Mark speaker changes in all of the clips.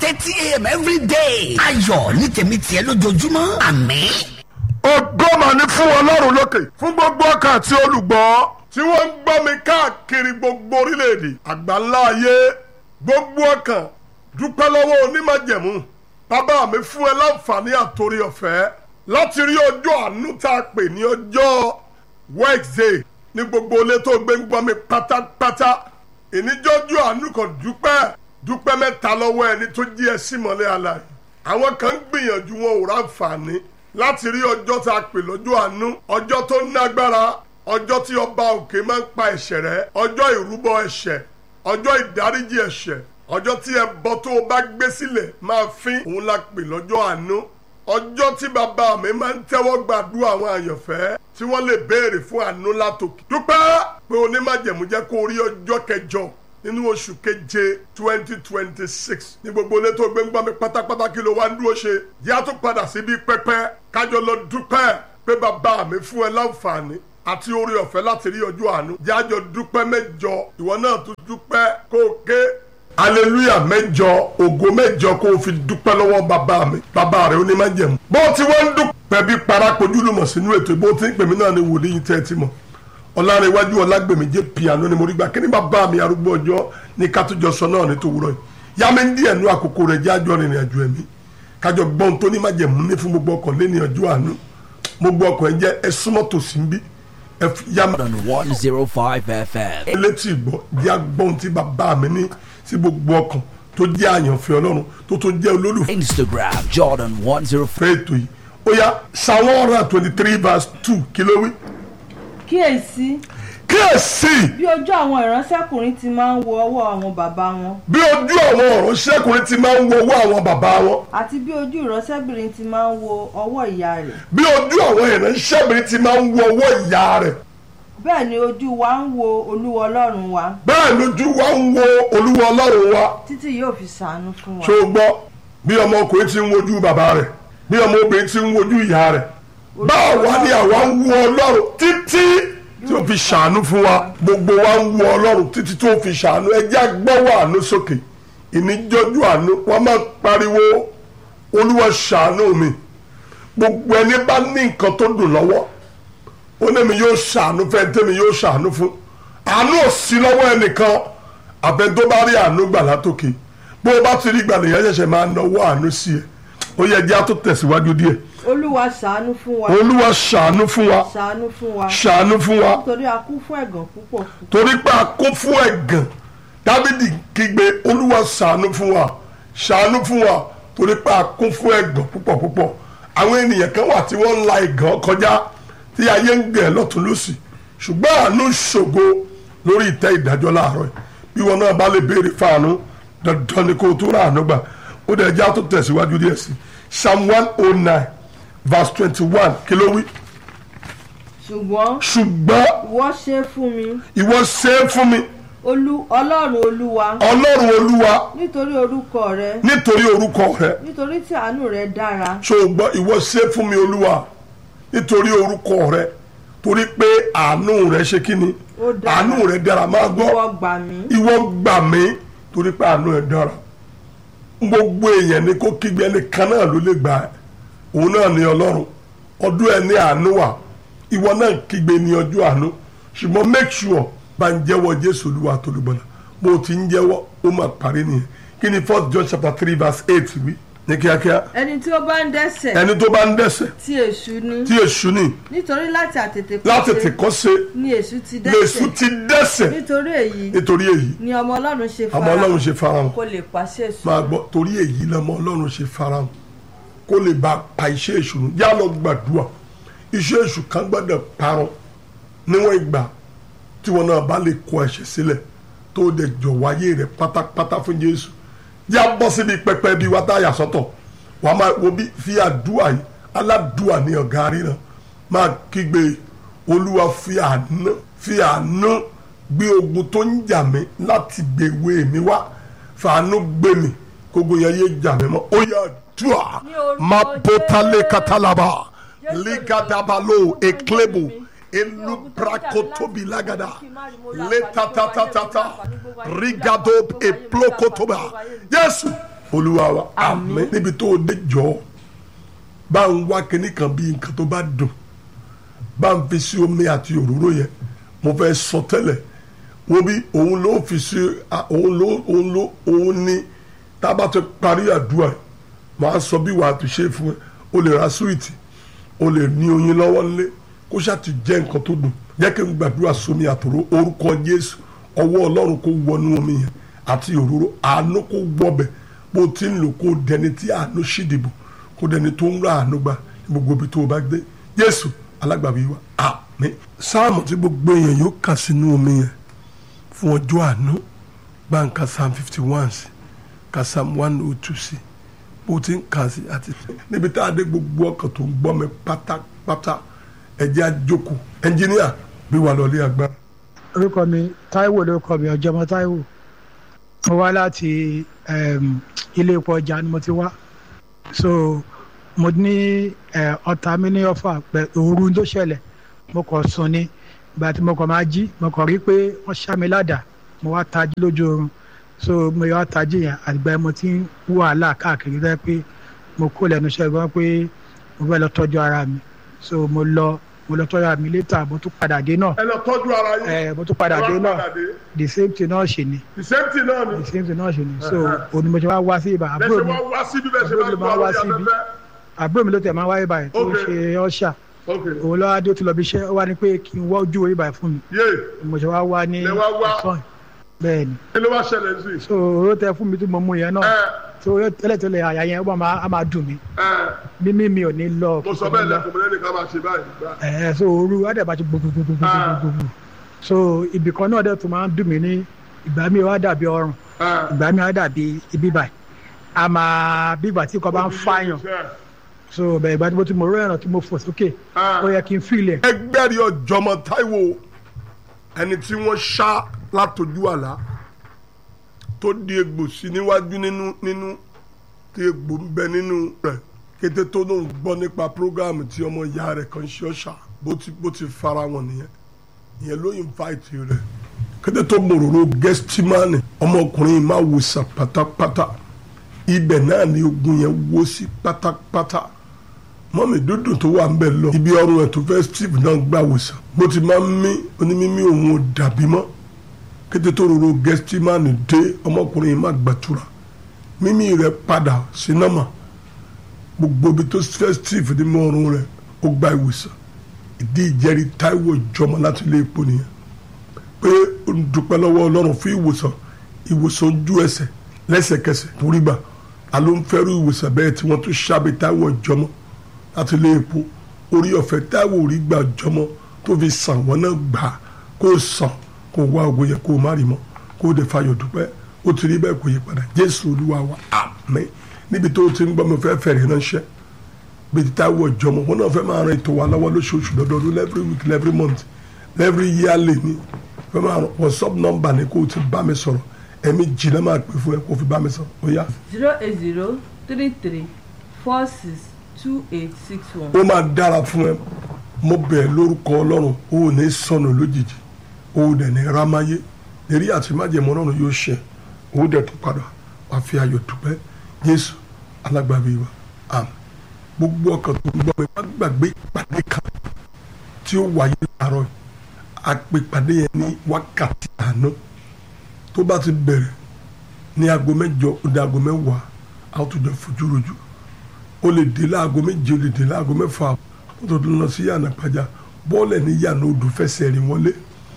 Speaker 1: thirty a.m. every day. ayọ̀ ní tèmi tiẹ̀ lójoojúmọ́ àmín.
Speaker 2: ògo mà ní fún ọlọ́run lókè fún gbogbo ọkàn àti olùgbọ́ tí wọ́n ń gbọ́ mi káàkiri gbogbo orílẹ̀-èdè àgbáńlá ayé gbogbo ọkàn dúpẹ́ lọ́wọ́ onímọ̀jẹ̀mú bàbá mi fún ẹ láǹfààní àtòrí ọ̀fẹ́ láti rí ọjọ́ àánú tá a pè ní ọjọ́ Wednesday ní gbogbo ilé tó gbé ń gbọ́ mi pátápátá ìníjọ́jú àánú kan dúpẹ́ dúpẹ́ mẹ́ta lọ́wọ́ ẹni tó jí ẹ sí mọ́lẹ̀ àlàyé àwọn kan ń gbìyànjú wọn ò ráǹfààní láti rí ọjọ́ tá a pè lọ́jọ́ àánú ọjọ́ tó nágbára ọjọ́ tí ọba òkè máa ń pa ẹ̀ṣẹ̀ rẹ́ ọjọ́ ìrúbọ ẹ̀ṣẹ̀ ọjọ́ ìdáríjì ẹ̀ṣẹ̀ ọjọ́ tí ẹbọ tó o bá gbé sílẹ̀ máa fín òun la pè lọ́jọ́ àánú ọjọ́ tí bàbá mi máa ń tẹ́wọ́ gbàdúrà àwọn àyànfẹ́ tí wọ́n lè béèrè fún àánú látòkè dúpẹ́ pé onímájẹ̀mú jẹ́ kó rí ọjọ́ kẹjọ nínú oṣù keje twenty twenty six ní gbogbo ilé tó gbé ń gbọ́ mi pátápátá kí ló wá ń dúró ṣe yá tó padà síbi pẹ́pẹ́ kájọ lọ dúpẹ́ pé bàbá mi fún ẹ láǹfààní àti orí ọ̀fẹ́ láti rí ọjọ́ àánú jájọ dúpẹ́ mẹ́jọ ìwọ náà tún dúpẹ́ kó o ké aleluya mẹ́jọ ògo mẹ́jọ kó o fi dúpẹ́ lọ́wọ́ bàbá mi bàbá rẹ ó ní má jẹ̀mú. bó ti wọ́n ń dúpẹ́ bí parapojúlùmọ̀ sínú ètò ìbò tí ń pèmí náà ni wòlíì tẹ́ ẹ ti mọ̀ ọ̀làrẹ̀wájú ọ̀làgbèmí jẹ́ piano ni mo rí gbà kí ni bàbá mi arúgbó ọjọ́ ní kátújọ sọ náà ní tòwúrọ̀ yìí yá mi ń díẹ̀ nú àkókò rẹ̀ jẹ́ àjọ rìnrìn àjò ẹ̀mí kájọ gbọ́n tó ní má jẹ̀mú ní fún gbogbo ọkọ̀ lé ní ọjọ́ àánú mo gbọ́ ọkọ̀ ẹ̀ jẹ́ ẹ súnmọ́ tòsí ń bí ẹ yá mi
Speaker 3: on 105 FM.
Speaker 2: létí ìgbọ́ jẹ́ agbọ́n tí bàbá mi ní sí gbogbo ọkàn tó jẹ́ àyànfẹ́ ọlọ́run tó tó jẹ́ olólùfẹ́
Speaker 3: Instagram Jordan 105.
Speaker 2: ètò yìí ó yá psalm one hundred and twenty three verse two kí ló wí.
Speaker 4: kíyèsí
Speaker 2: kíyèsí
Speaker 4: bí ojú àwọn ìránṣẹ́kùnrin ti máa ń wo ọwọ́ àwọn bàbá wọn
Speaker 2: bí ojú àwọn ọ̀rọ̀ ṣẹ́kùnrin ti máa ń wo owó àwọn bàbá wọn
Speaker 4: àti bí ojú ìránṣẹ́bìnrin ti máa ń wo ọwọ́ ìyá rẹ̀
Speaker 2: bí ojú àwọn ìránṣẹ́bìnrin ti máa ń wo owó ìyá rẹ̀
Speaker 4: bẹ́ẹ̀ ni ojú wa ń wo olúwa ọlọ́run wa
Speaker 2: bẹ́ẹ̀ lójú wa ń wo olúwa ọlọ́run wa
Speaker 4: títí yóò fi ṣàánú fún wa
Speaker 2: ṣó o gbọ́ bí ọmọkùnrin ti ń wojú bàbá rẹ̀ bí ọmọbìnrin ti ń wojú ìyá rẹ̀ báwo wá ni àwa ń wo ọlọ́run títí tí ó fi ṣàánú fún wa gbogbo wa ń wo ọlọ́run títí tí ó fi ṣàánú ẹjẹ́ agbọ́wọ́ àánú sókè ìníjọ́jú àánú wọ́n máa pariwo olúwa ṣàánú mi gbogbo ẹni bá ní nǹkan tó dùn lọ́wọ́ ó ní mi yóò ṣàánú fẹ́ tẹ́mi yóò ṣàánú fún àánú ò sí lọ́wọ́ ẹnìkan àbẹ tó bá rí àánú gbà látòkè bó o bá ti rí gbàlè yẹn ṣẹ̀ṣẹ̀ máa náwó àánú sí ẹ ó yẹ jẹ́ àtó tẹ̀síwájú díẹ̀
Speaker 4: olúwa ṣàánú fún wa
Speaker 2: olúwa ṣàánú fún wa
Speaker 4: ṣàánú fún wa
Speaker 2: ṣàánú fún wa
Speaker 4: nítorí a kún fún ẹ̀gàn púpọ̀
Speaker 2: torí pé a kún fún ẹ̀gàn dábìdì kígbe olúwa ṣàánú fún wa ṣàánú fún wa torí pé a kún fún ẹ̀gàn púpọ̀ púpọ̀ àwọn ènìyàn kan wà tí wọ́n ń la ẹ̀gàn kọjá tí ayé ń gẹ̀ lọ́tún lọ́sì ṣùgbọ́n àánú ṣògo lórí ìtẹ́ ìdájọ́ láàárọ̀ yìí bí wọn náà bá lè béèrè fáànù dandan ni kó o tó rà àánú gbà ó dẹ̀ já tó tẹ̀síwájú díẹ̀ sí psalm one oh nine verse twenty one kí ló wí
Speaker 4: ṣùgbọ́n
Speaker 2: ṣùgbọ́n
Speaker 4: ìwọ ṣe fún mi
Speaker 2: ìwọ ṣe é fún mi
Speaker 4: olú ọlọ́run olúwa
Speaker 2: ọlọ́run olúwa
Speaker 4: nítorí orúkọ rẹ
Speaker 2: nítorí orúkọ rẹ
Speaker 4: nítorí tí àánú rẹ dára
Speaker 2: ṣùgbọ́n ìwọ ṣe é fún mi olúwa nítorí orúkọ rẹ torí pé àánú rẹ ṣe kí ni
Speaker 4: Ó dára.
Speaker 2: àánú rẹ dára máa gbọ́
Speaker 4: ìwọ gbà mí
Speaker 2: ìwọ gbà mí torí pé àánú rẹ dára gbogbo èèyàn ni kó kígbe ẹnìkan náà ló lè gbà ẹ́ òun náà ní ọlọ́run ọdún ẹ ní àánú wà ìwọ náà kígbe ní ọjọ́ àánú ṣùgbọ́n make sure bá ń jẹ́wọ́ jésù olúwa tolúbọ̀lá bó o ti ń jẹ́wọ́ ó máa parí nìyẹn kí ni first john chapter three verse eight wí ní kíákíá
Speaker 4: ẹni tí ó bá ń dẹ́ṣẹ̀
Speaker 2: ẹni tó bá ń dẹ́ṣẹ̀
Speaker 4: tí èṣù ní
Speaker 2: tí èṣù ní
Speaker 4: nítorí láti àtètè
Speaker 2: láti
Speaker 4: kọ́ṣe
Speaker 2: tìkọ́ ṣe
Speaker 4: ni èṣù ti
Speaker 2: lèṣù
Speaker 4: dẹ́ṣẹ̀
Speaker 2: ti dẹ́ṣẹ̀
Speaker 4: nítorí èyí
Speaker 2: nítorí èyí
Speaker 4: ni ọmọ ọlọ́run ṣe
Speaker 2: ọmọ ọlọ́run ṣe farahàn
Speaker 4: kó lè pàṣẹ èṣù
Speaker 2: máa gbọ́ torí èyí lọmọ ọlọ́run ṣe farahàn kó lè bá pa iṣẹ́ èṣù nù yá lọ gbàdúrà iṣẹ́ èṣù kan gbọ́dọ̀ parun níwọ̀n ìgbà tí wọn náà bá lè kọ ẹ̀ṣẹ̀ sílẹ̀ tó dẹ̀ jọ̀wọ́ ayé rẹ̀ pátápátá fún jésù yá bọ́ síbi pẹpẹ bíi wá táyà sọ́tọ̀ wàá máa wo bí fi àdúrà yìí aládùúà ní ọ̀gá ríran máa kígbe olúwa fi àánú fi àánú gbé ogun tó ń jà mí láti gbèwé mi wá fàánú gbé mi kógo yẹn yé jà mí mọ́ ó yà dùà
Speaker 4: Ní orúkọ
Speaker 2: má bótálé
Speaker 4: Jésù.
Speaker 2: katalaba
Speaker 4: Jésù
Speaker 2: ligadabalo
Speaker 4: Olúwa
Speaker 2: eklebo
Speaker 4: mi.
Speaker 2: elubrakotobi lagada letatatata rigado eplokotoba Jésù olúwa wa àmín níbi tó o dé jọ bá ń wá kinní kan bí nǹkan tó bá dùn bá ń fi sí omi àti òróró yẹn mo fẹ́ sọ tẹ́lẹ̀ wọ́n bí òun ló fi sí òun ló òun ló òun ní tá a bá ti parí àdúrà yìí màá sọ bí wàá ti ṣe fún ẹ o lè ra súwìtì o lè ní oyin lọ́wọ́ nílé kó ṣáà ti jẹ́ nǹkan tó dùn jẹ́ kí n gbàdúrà sómi àtòrò orúkọ Jésù ọwọ́ Ọlọ́run kó wọnú omi yẹn àti òróró àánú kó wọbẹ̀ bó ti ń lò kó dẹni tí àánú ṣìdìbò kó dẹni tó ń ra àánú gbà gbogbo ibi tó o bá gbé Jésù alágbàbí wa àmín sáàmù tí gbogbo èèyàn yóò kà sínú omi yẹn fún ọjọ́ àánú gbàǹkà psalm fifty one sí ka psalm one oh two sí bó ti ń kà sí àti. níbi tá a dé gbogbo ọkàn tó ń gbọ́ mi pátápátá ẹ̀jẹ̀ àjòkù ẹnjìníà bí wà lọ́lé agbára.
Speaker 5: orúkọ mi Táíwò lórúkọ mi ọjọmọ Táíwò mo wá láti um, ilé epo ọjà ni mo ti wá so mo ní ọ̀tá mi ní ọ̀fà pẹ̀ òru tó ṣẹlẹ̀ mo kàn sùn ni ìgbà tí mo kàn máa jí mo kàn rí pé wọ́n ṣá mi ládàá mo wá tají lójú oorun so mo yọ àtàjì yẹn àgbà mo ti ń wàhálà káàkiri rẹ pé mo kó lẹ́nu iṣẹ́ gan pé mo fẹ́ lọ tọ́jú ara mi so mo lọ mo lọ tọ́jú ara mi létà mo tún padà dé náà
Speaker 2: ẹ lọ tọ́jú ara yín.
Speaker 5: ẹ mo tún padà dé náà the same thing náà ṣe ni
Speaker 2: the same thing náà ni.
Speaker 5: the same thing náà ṣe ni so òní mo ṣe wá wá sí ibà àbúrò
Speaker 2: lẹ́sẹ̀
Speaker 5: mi
Speaker 2: wá wá síbi bẹ́ẹ̀ ṣe
Speaker 5: àbúrò
Speaker 2: máa
Speaker 5: mi
Speaker 2: gbọ́
Speaker 5: máa wá
Speaker 2: àwọn
Speaker 5: síbi
Speaker 2: afẹ́fẹ́.
Speaker 5: àbúrò mi ló tẹ̀ máa wáyé báyìí tó
Speaker 2: Ok.
Speaker 5: ṣe ọ̀ṣà
Speaker 2: ok
Speaker 5: òun lọ́wọ́ adé ó ti lọ bí iṣẹ́ ó wá ní pé kí n wá ojú orí báyìí fún mi
Speaker 2: yé
Speaker 5: mo ṣe wá wá ní
Speaker 2: Lẹ wá wá.
Speaker 5: ọ̀sán bẹ́ẹ̀ ni
Speaker 2: kí ló wá ṣẹlẹ̀ sí i.
Speaker 5: so oró tẹ fún mi tí mo mú yẹn náà
Speaker 2: ẹ
Speaker 5: so tẹ́lẹ̀tẹ́lẹ̀ àyà yẹn ó máa á máa dùn mí
Speaker 2: ẹ
Speaker 5: mímí mi ò ní lọ
Speaker 2: mo sọ bẹ́ẹ̀ lẹ́kùn mi lẹ́nu ká máa ṣe báyìí. gbà.
Speaker 5: ẹ so ooru adaba ti gbogbogbogbogbogbogbò so ibì kan náà dẹ̀ tún máa ń dùn mí ní ìgbà mi wá dàbí ọrùn
Speaker 2: ẹ
Speaker 5: ìgbà mi wá dàbí ibi báyìí a máa bí ìgbà tí nǹkan bá ń fàyàn so bẹ́ẹ̀ ìgbà tí mo ti mọ̀ ọ́rọ́ ẹ̀ràn tí mo fò sókè ó yẹ kí n fìlẹ̀
Speaker 2: ẹgbẹ́rì ọ̀jọ̀mọ̀ Táíwò ẹni tí wọ́n ṣá látọjú àlá tó di egbò sí níwájú nínú nínú tí egbò ń bẹ nínú rẹ̀ kété tó lóun gbọ́ nípa prógáàmù tí ọmọ ìyá rẹ̀ kan ṣe ọ̀ṣà bó ti bó ti fara wọn nìyẹn ìyẹn ló invite rẹ̀ kété tó mòróró gẹ́stímánì ọmọkùnrin máa wòsàn pátápátá ibẹ̀ náà ni ogun yẹn wó sí pátápátá mọ́mì dúdú tó wà ń bẹ̀ lọ ibi ọrùn ẹ̀ tó fẹ́ steve náà gbà wòsàn bó ti máa ń mí onímímí òun ò dàbí mọ́ kété tó rorò gẹ́stímánì dé ọmọkùnrin yìí má gbàtura mímí rẹ̀ padà sí nọ́mà gbogbo ibi tó fẹ́ steve ní mọ́ ọrùn rẹ̀ ó gba ìwòsàn ìdí ìjẹ́rìí Táíwò jọmọ láti ilé epo nìyẹn pé ó ń dúpẹ́ lọ́wọ́ ọlọ́run fún ìwòsàn ìwòsàn ojú ẹsẹ̀ lẹ́sẹ̀kẹsẹ̀ torí gbà a ló ń fẹ́rù ìwòsàn bẹ́ẹ̀ tí wọ́n tún ṣàbí Táíwò jọmọ láti ilé epo orí ọ̀fẹ́ Táíwò rí gbà jọmọ tó fi sàn wọ́n náà gbà kó sàn kó wá ògo yẹ kó má rí mọ́ kó dé fayọ̀ dúpẹ́ ó ti rí bẹ́ẹ̀ kó yí padà Jésù Olúwa wa àmín níbi tó o ti ń gbọ́ mi fẹ́ fẹ̀rẹ̀ ránṣẹ́ bí ti Táíwò jọmọ wọn náà fẹ́ máa ran ètò wa lọ́wọ́ lóṣooṣù lọ́dọọdún every week every month every yearly ni fẹ́ máa ran whatsapp number ni kó o ti bá mi sọ̀rọ̀ ẹ̀mí jìnnà máa pè fún ẹ kó o fi bá mi sọ̀rọ̀ ó yá.
Speaker 4: zero eight zero three three four six two eight six one.
Speaker 2: ó máa dára fún ẹ mo bẹ̀ ẹ́ lórúkọ ọlọ́run ó ò ní sọnù lójijì ó ò dẹ̀ ní rámáyé lérí àti májèmọ́ ọlọ́run yóò ṣẹ ó dẹ̀ tó padà wá fi ayọ̀ dúpẹ́ jésù alágbàbí wa àmín gbogbo ọkàn tó ń gbọ́ mi má gbàgbé ìpàdé kan tí ó wáyé láàárọ̀ yìí àpèpàdé yẹn ní wákàtí àná tó bá ti bẹ̀rẹ̀ ní aago mẹ́jọ ó dé aago mẹ́wàá a ó tún jọ fojú rojú o lè dé láago méje o lè dé láago mẹ́fà o tó tún lọ sí yànnà pàjá bọ́ọ̀lù ní yànnà odò fẹsẹ̀ rìn wọlé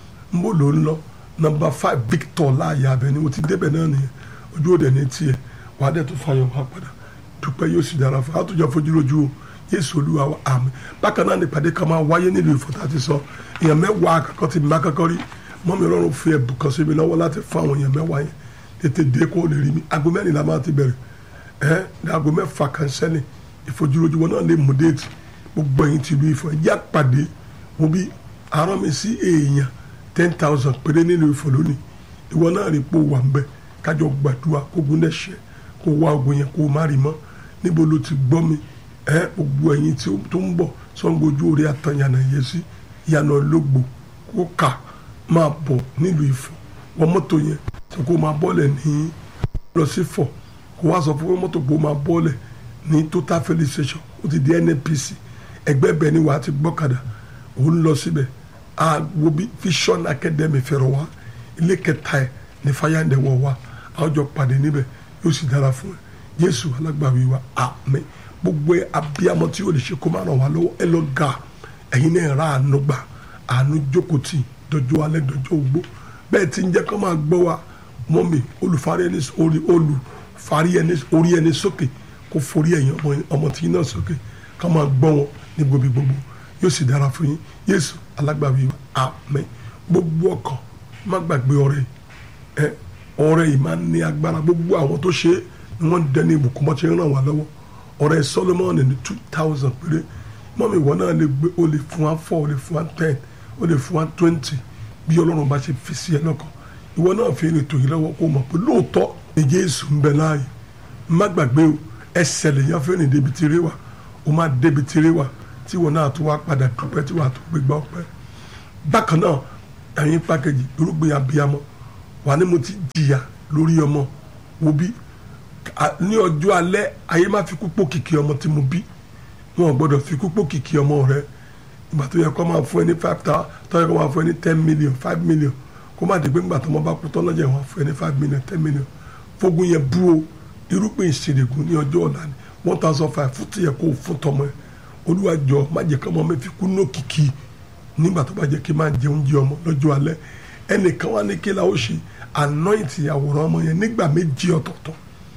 Speaker 2: ń bò ló ń lọ nọ́mbà five Victor láàyè abẹ ni mo ti débẹ̀ náà nìyẹn ojú òde ní tiẹ̀ wàá dẹ̀ tó fàyọ̀ wá padà dúpẹ́ yóò sì dára fún àtúnjọ fojú rojú o Jésù Olúwa wa àmín bákan náà nípàdé kan máa wáyé nílùú Ìfọ̀tà ti sọ èèyàn mẹ́wàá àkọ́kọ́ ti má kọ́kọ́ rí mọ́mi Ọlọ́run fi ẹ̀bùn kan sí mi lọ́wọ́ láti fún àwọn èèyàn mẹ́wàá yẹn tètè dé kó lè rí mi aago mẹ́rin la máa ti bẹ̀rẹ̀ ẹ́ ní aago mẹ́fà kan sẹ́ni ìfojúrojú wọn náà lè mú déètì gbogbo ẹ̀yin ti lu Ifọ̀ ẹ̀jẹ̀ àpàdé mo bí arán mi sí èèyàn ten thousand péré nílùú Ifọ̀ lónìí ìwọ náà rí pò wà ń bẹ kájọ gbàdúrà kó gun dẹ́sẹ̀ kó wá ogun yẹn kó má rí mọ́ níbo ló ti gbọ́ mi ẹ gbogbo ẹ̀yin tí ó- tó ń bọ̀ sọ́ngojú orí àtàyànà yẹn sí ìyànà ológbò kó kà máa bọ̀ nílùú Ifọ̀ wọ́n mọ́tò yẹn tó kó máa bọ́lẹ̀ ní lọ sí Ifọ̀ kó wá sọ fún pé mọ́tò gbó máa bọ́ọ̀lẹ̀ ní total filling station ó ti di nnpc ẹgbẹ́ bẹ́ẹ̀ ni wàá ti gbọ́kadà òun lọ síbẹ̀ àgbo bí vision academy fẹ̀rọ̀ wá ilé kẹta ẹ̀ ní fáyàndẹ̀ wọ̀ wá àwọn jọ pàdé níbẹ̀ yóò sì dára fún ẹ jésù alágbàwí wa àmín gbogbo ẹ abiyamọ tí yóò lè ṣe kó má ràn wá lọ́wọ́ ẹ lọ ga ẹ̀yin náà ra àánú gbà àánú jókòó tì dọjọ́ alẹ́ dọjọ́ ogbó bẹ́ẹ̀ tí ń jẹ́ kó máa gbọ́ wa mọ́mì olùfarí ẹni orí olùfarí ẹni orí ẹni sókè kó forí ẹ̀yìn ọmọ ọmọ tí yín náà sókè ká máa gbọ́ wọn ní gbòbí gbogbo yóò sì dára fún yín yéésù alágbàwí wa àmín gbogbo ọkàn má gbàgbé ọrẹ ẹ ọrẹ yìí máa ń ní agbára gbogbo àwọn tó ṣe é ni wọ́n dẹni ìbùkún bọ́ ṣe ń ràn wá lọ́wọ́ ọrẹ Solomon ní two thousand péré mọ́mì ìwọ náà lè gbé o lè fún wa four o lè fún wa ten o lè fún wa twenty bí ọlọ́run bá ṣe fi sí ẹ lọ́kàn ìwọ náà fi ètò yìí lọ́wọ́ kó mọ̀ pé lóòótọ́ ni Jésù ń bẹ láàyè má gbàgbé o ẹsẹ̀ lè yàn fẹ́ràn débi tiré wa o máa débi tiré wa tí ìwọ náà tó wá padà dúpẹ́ tí wàá tó gbégbá ọpẹ́ bákan náà ẹ̀yin pàkejì irúgbìn abiyamọ wà ní mo ti jìyà lórí ọmọ wo bí ní ọjọ́ alẹ́ ayé má fi kú pò kìkì ọmọ tí mo bí wọn ò gbọ́dọ̀ fi kú pò kìkì ọmọ rẹ ìgbà tó yẹ kó máa fún ẹ ní five thousand tó yẹ kó máa fún ẹ ní ten million five million kó má dé pé ńgbà tó mọ bá kú tán lọ́jọ́ ìwọ̀n fún ẹ ní five million ten million fógun yẹn bú o irúgbìn ìṣèlégún ní ọjọ́ ọ̀la ni one thousand five fún tìyẹ kó fún tọmọ ẹ olúwa jọ má jẹ́ kọ́mọ mi fi kú ní òkìkí nígbà tó bá jẹ́ kí n máa jẹ oúnjẹ ọmọ lọ́jọ́ alẹ́ ẹnìkan wá ní kí la ó ṣe anoint àwòrán ọmọ yẹn nígbà méjì ọ̀tọ̀ọ̀tọ̀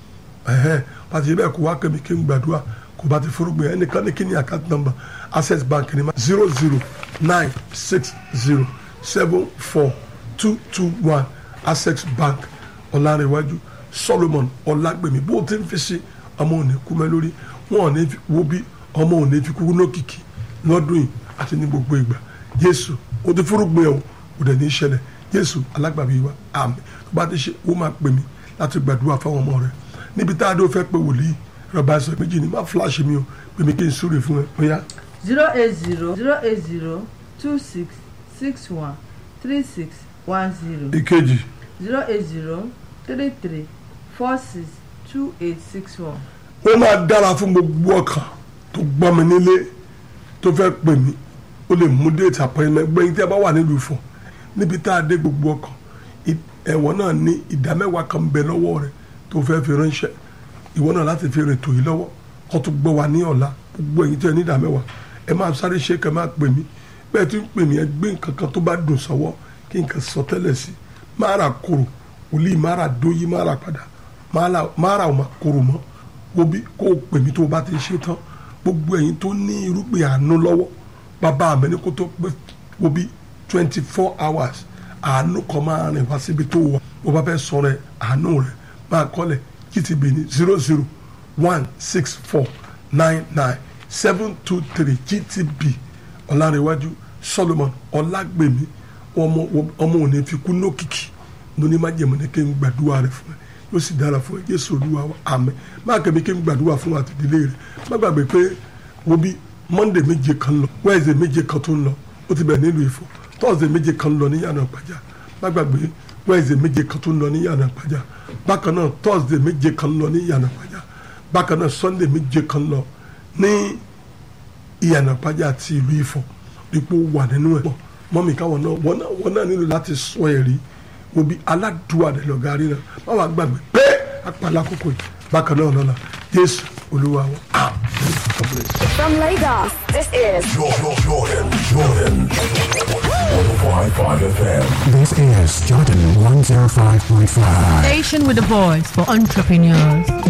Speaker 2: ẹ̀hẹ́n pàtàkì bẹ́ẹ̀ kó wá kẹ́mi kí n gbàdúrà kó bá ti forúgbìn ẹnìkan ní kí ni account number access bank ni ma zero zero nine six zero seven four two two one access bank ọ̀làrẹ̀wájú solomon ọ̀làgbèmí bó o ti ń fi sí ọmọ òní kú mẹ́ lórí wọn ò ní wo bí ọmọ òní fi kú lókìkí lọ́dún yìí àti ní gbogbo ìgbà jésù o ti forúgbìn ẹ̀ o kò dẹ̀ ní í ṣẹlẹ̀ jésù alágbàbí wa àmín tó bá ti ṣe ó máa pè mí láti gbàdúrà fáwọn ọmọ rẹ níbi tá a dó fẹ́ pé wòlíì rọba ẹsẹ̀ méjì ni má fúláṣí mi o pè mí kí n súre fún ẹ bóyá
Speaker 4: zero eight zero zero eight zero two six six one three six one zero
Speaker 2: ìkejì
Speaker 4: zero eight zero three three four six two eight six one.
Speaker 2: ó máa dára fún gbogbo ọkàn tó gbọ́ mi nílé tó fẹ́ pè mí ó lè mú déètì àpẹẹrẹ gbẹ̀yìn tí a bá wà nílùú Ifọ̀ níbi tá a dé gbogbo ọkàn ẹ̀wọ̀n náà ní ìdá mẹ́wàá kan bẹ lọ́wọ́ rẹ̀ tó fẹ́ fi ránṣẹ́ ìwọ náà láti fi rètò yìí lọ́wọ́ kó tó gbọ́ wa ní ọ̀la gbogbo ẹ̀yin tí ẹ ní ìdá mẹ́wàá ẹ máa sáré ṣe kẹ́ máa pè mí bẹ́ẹ̀ tí ń pè mí ẹ gbé nǹkan kan tó bá dùn sọ́wọ́ kí nǹkan sọ tẹ́lẹ̀ sí máa ra koro wòlíì máa ra dóyí máa ra padà máa ra ọmọ koro mọ́ wo bí kó o pè mí tó o bá ti ṣe tán gbogbo ẹ̀yin tó ní irúgbìn àánú lọ́wọ́ bàbá mi ní kó tó pé wo bí twenty four hours àánú kan máa rìn wá síbi tó wà bó bá fẹ́ sọ̀rọ̀ ẹ̀ àánú rẹ̀ máa kọ́lẹ̀ gtb ní zero zero one six four nine nine seven two three gtb ọ̀làrẹ̀wájú solomon ọ̀làgbèmí ọmọ ọmọ òní fi kú lókìkí lóní má jẹ̀mọ́ ní kí n gbàdúrà rẹ̀ fún ẹ yóò sì dára fún ẹ jésù olúwa wa àmín má kẹ́mi kí n gbàdúrà fún àtìdílé rẹ̀ má gbàgbé pé wo bí monday méje kan lọ wednesday méje kan tó ń lọ ó ti bẹ̀rẹ̀ nílùú Ifọ̀ thursday méje kan lọ ní yàrá ìpàjá má gbàgbé wednesday méje kan tó ń lọ ní yàrá ìpàjá bákan náà thursday méje kan lọ ní yàrá ìpàjá bákan náà sunday méje kan lọ ní ìyànà ìpàjá àti ìlú Ifọ̀ ipò wà nínú ẹ̀ mọ́mí káwọn náà wọ́n náà wọ́n náà nílò láti sọ ẹ̀rí wo bí aládùúwà rẹ̀ lọ́gá rí náà má wàá gbàgbé pé apàlà àkókò yìí bákan náà lọ́la jésù olúwa wọn àmín God bless.
Speaker 6: From Lagos, this is
Speaker 7: Jordan, Jordan, Jordan. 105.5 FM.
Speaker 8: This is Jordan 105.5.
Speaker 9: Station with a voice for entrepreneurs.